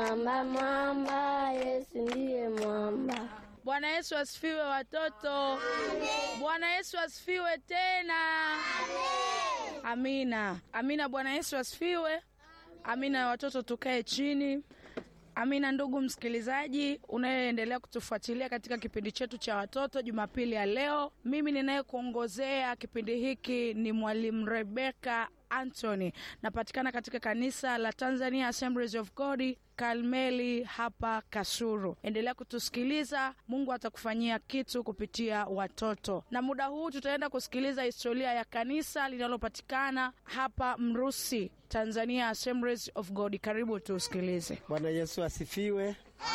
mwamba, mwamba, Yesu ndiye mwamba. Bwana Yesu asifiwe watoto. Bwana Yesu asifiwe tena. Amina, amina. Bwana Yesu asifiwe. Amina watoto, tukae chini. Amina ndugu msikilizaji unayeendelea kutufuatilia katika kipindi chetu cha watoto Jumapili ya leo. Mimi ninayekuongozea kipindi hiki ni mwalimu Rebeka Anthony, napatikana katika kanisa la Tanzania Assemblies of God Karmeli hapa Kasuru. Endelea kutusikiliza, Mungu atakufanyia kitu kupitia watoto. Na muda huu tutaenda kusikiliza historia ya kanisa linalopatikana hapa Mrusi, Tanzania Assemblies of God. Karibu tusikilize. Bwana Yesu asifiwe.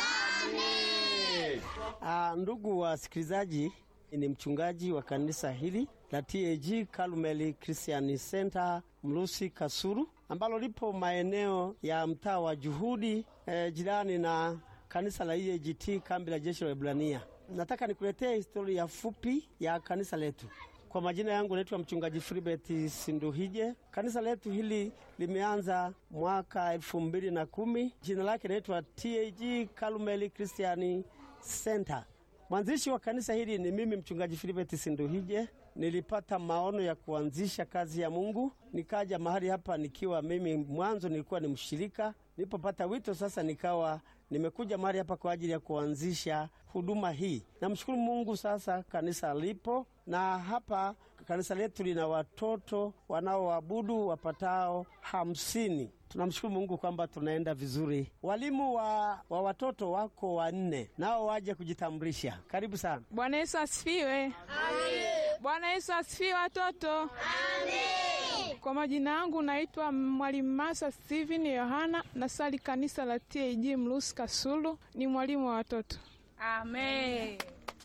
Ah, ndugu wasikilizaji, ni mchungaji wa kanisa hili la TAG Karmeli Christian Center Mrusi Kasuru, ambalo lipo maeneo ya mtaa wa Juhudi eh, jirani na kanisa la EAGT kambi la jeshi la Ibrania. Nataka nikuletee historia fupi ya kanisa letu. Kwa majina yangu naitwa mchungaji Filibert Sinduhije. Kanisa letu hili limeanza mwaka elfu mbili na kumi. Jina lake naitwa TAG Karmeli Christian Center. Mwanzishi wa kanisa hili ni mimi mchungaji Filibert Sinduhije. Nilipata maono ya kuanzisha kazi ya Mungu, nikaja mahali hapa nikiwa mimi mwanzo nilikuwa ni mshirika. Nilipopata wito sasa, nikawa nimekuja mahali hapa kwa ajili ya kuanzisha huduma hii. Namshukuru Mungu, sasa kanisa lipo na hapa kanisa letu lina watoto wanaoabudu wapatao hamsini. Tunamshukuru Mungu kwamba tunaenda vizuri. Walimu wa, wa watoto wako wanne, nao waje kujitambulisha. Karibu sana. Bwana Yesu asifiwe. Bwana Yesu asifiwe watoto. Kwa majina yangu naitwa Mwalimu Masa Steven Yohana, nasali kanisa la TAG Mlusi Kasulu, ni mwalimu wa watoto. Amen.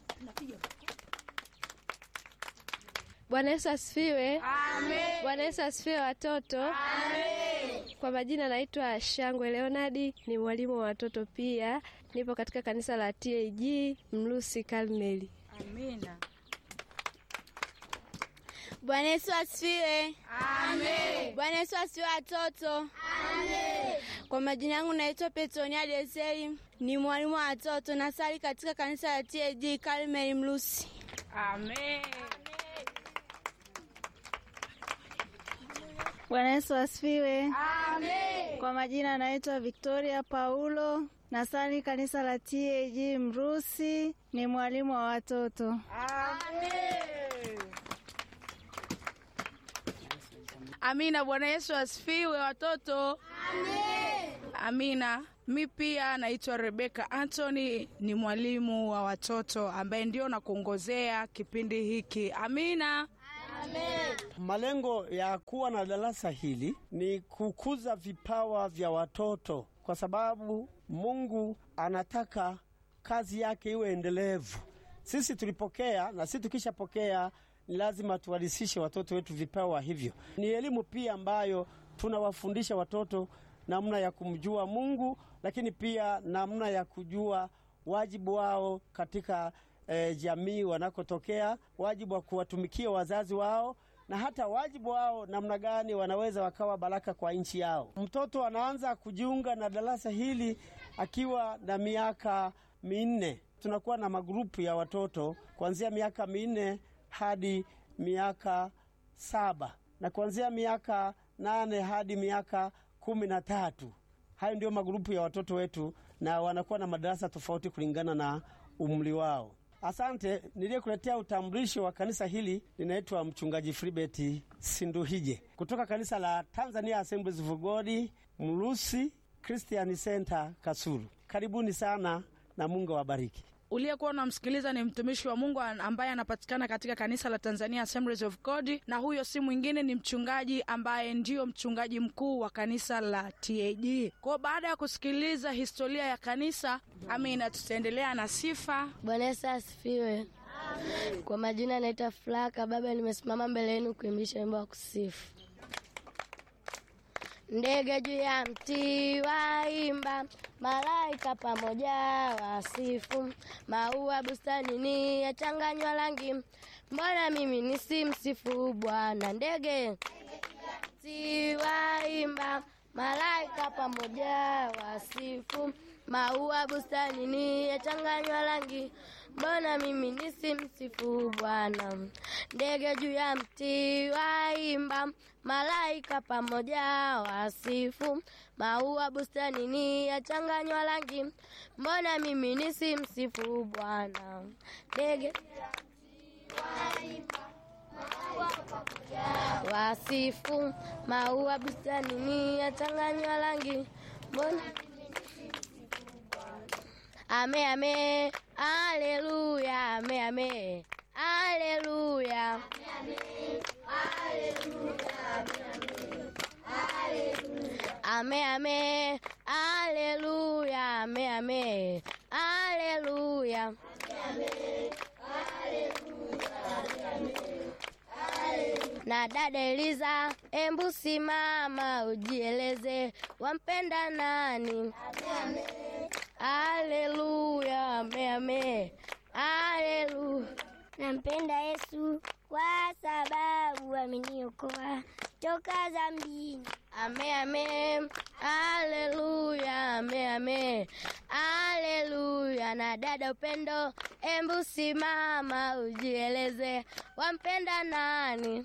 Bwana Yesu asifiwe. Amen. Bwana Yesu asifiwe watoto. Kwa majina naitwa Shangwe Leonadi, ni mwalimu wa watoto pia. Nipo katika kanisa la TAG Mlusi Karmeli. Amina. Bwana Yesu asifiwe. Amen. Bwana Yesu asifiwe watoto. Amen. Kwa majina yangu naitwa Petronia Deseli, ni mwalimu wa watoto, nasali katika kanisa la TAG Karmeli Mlusi. Amen. Bwana Yesu asifiwe. Amen. Kwa majina naitwa Victoria Paulo, nasali kanisa la TAG Mrusi, ni mwalimu wa watoto. Amina. Bwana Yesu asifiwe watoto. Amina. Mi pia naitwa Rebeka Anthony, ni mwalimu wa watoto ambaye ndio nakuongozea kipindi hiki. Amina. Malengo ya kuwa na darasa hili ni kukuza vipawa vya watoto, kwa sababu Mungu anataka kazi yake iwe endelevu. Sisi tulipokea na sisi tukishapokea, ni lazima tuwalisishe watoto wetu vipawa hivyo. Ni elimu pia ambayo tunawafundisha watoto namna ya kumjua Mungu, lakini pia namna ya kujua wajibu wao katika eh, jamii wanakotokea, wajibu wa kuwatumikia wazazi wao na hata wajibu wao namna gani wanaweza wakawa baraka kwa nchi yao. Mtoto anaanza kujiunga na darasa hili akiwa na miaka minne. Tunakuwa na magrupu ya watoto kuanzia miaka minne hadi miaka saba na kuanzia miaka nane hadi miaka kumi na tatu. Hayo ndio magrupu ya watoto wetu, na wanakuwa na madarasa tofauti kulingana na umri wao. Asante. Niliyekuletea utambulisho wa kanisa hili linaitwa mchungaji Filibert Sinduhije kutoka kanisa la Tanzania Assemblies of God Mlusi Christian Center Kasulu. Karibuni sana na Mungu awabariki. Uliyekuwa unamsikiliza ni mtumishi wa Mungu ambaye anapatikana katika kanisa la Tanzania Assemblies of God, na huyo si mwingine ni mchungaji ambaye ndiyo mchungaji mkuu wa kanisa la TAG. Kwa baada ya kusikiliza historia ya kanisa, amina, tutaendelea na sifa. Bwana Yesu asifiwe. Kwa majina naitwa Flaka Baba, nimesimama mbele yenu kuimbisha wimbo wa kusifu. Ndege juu ya mti waimba, malaika pamoja wasifu, maua bustanini yachanganywa rangi, mbona mimi nisimsifu Bwana? Ndege mti waimba, malaika pamoja wasifu, maua bustanini yachanganywa rangi, mbona mimi nisimsifu Bwana? Ndege juu ya mti waimba, malaika pamoja wasifu, maua bustanini yachanganywa rangi, mbona mimi nisimsifu Bwana? Ndege wasifu maua bustanini yachanganywa rangi, mbona ame ame aleluya ame ame aleluya ame ame aleluya ame ame aleluya na dada Eliza, embu simama ujieleze, wampenda nani? Aleluya, ame ame, aleluya. Nampenda Yesu kwa sababu ameniokoa toka dhambini. Ame ame, aleluya, ame ame, aleluya. Na dada Upendo, embu simama ujieleze, wampenda nani?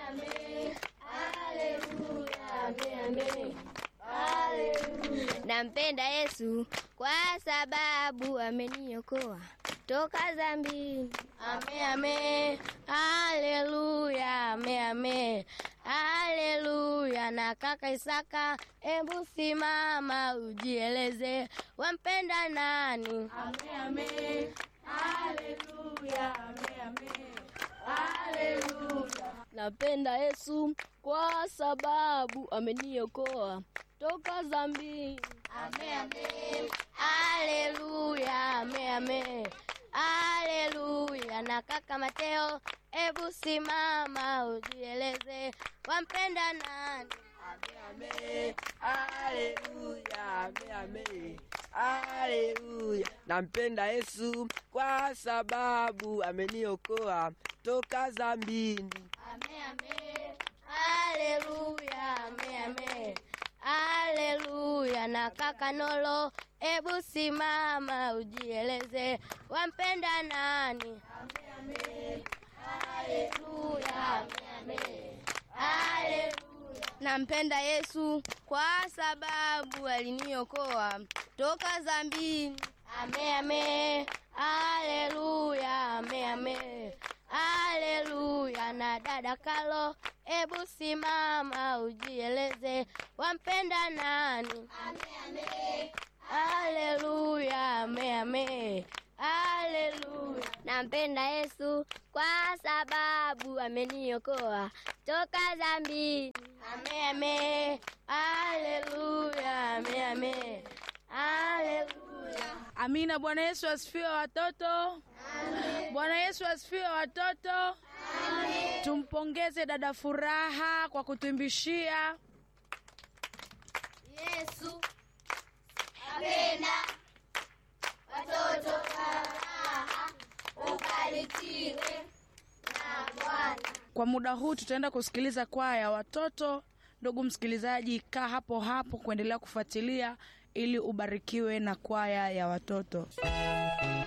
Nampenda Yesu kwa sababu ameniokoa toka dhambini. Ame ame, aleluya, ame ame, aleluya. Na kaka Isaka, embu simama ujieleze, wampenda nani? Ame ame, aleluya, ame ame, aleluya. Napenda Yesu kwa sababu ameniokoa toka dhambini. Ame ame, aleluya, ame ame, aleluya. Na kaka Mateo, ebu simama ujieleze, wampenda nani? Haleluya, ame ame, haleluya. Nampenda Yesu kwa sababu ameniokoa toka dhambini. Ame ame, aleluya, ame ame, aleluya. Na kaka Nolo, ebu simama ujieleze, wampenda nani? Ame ame, aleluya, ame ame, aleluya. Nampenda Yesu kwa sababu aliniokoa toka dhambini. Ame ame, aleluya, ame ame, aleluya. Na dada Kalo, ebu simama ujieleze, wampenda nani? Ame ame, aleluya, ame ame, aleluya. Nampenda Yesu kwa sababu ameniokoa toka dhambini. Ame ame, aleluya, ame ame, aleluya. Amina. Bwana Yesu asifiwe watoto. Bwana Yesu asifiwe watoto. Tumpongeze dada Furaha kwa kutuimbishia. Yesu apenda watoto faraha, ubarikiwe na Bwana. Kwa muda huu tutaenda kusikiliza kwaya ya watoto. Ndugu msikilizaji, kaa hapo hapo kuendelea kufuatilia ili ubarikiwe na kwaya ya watoto.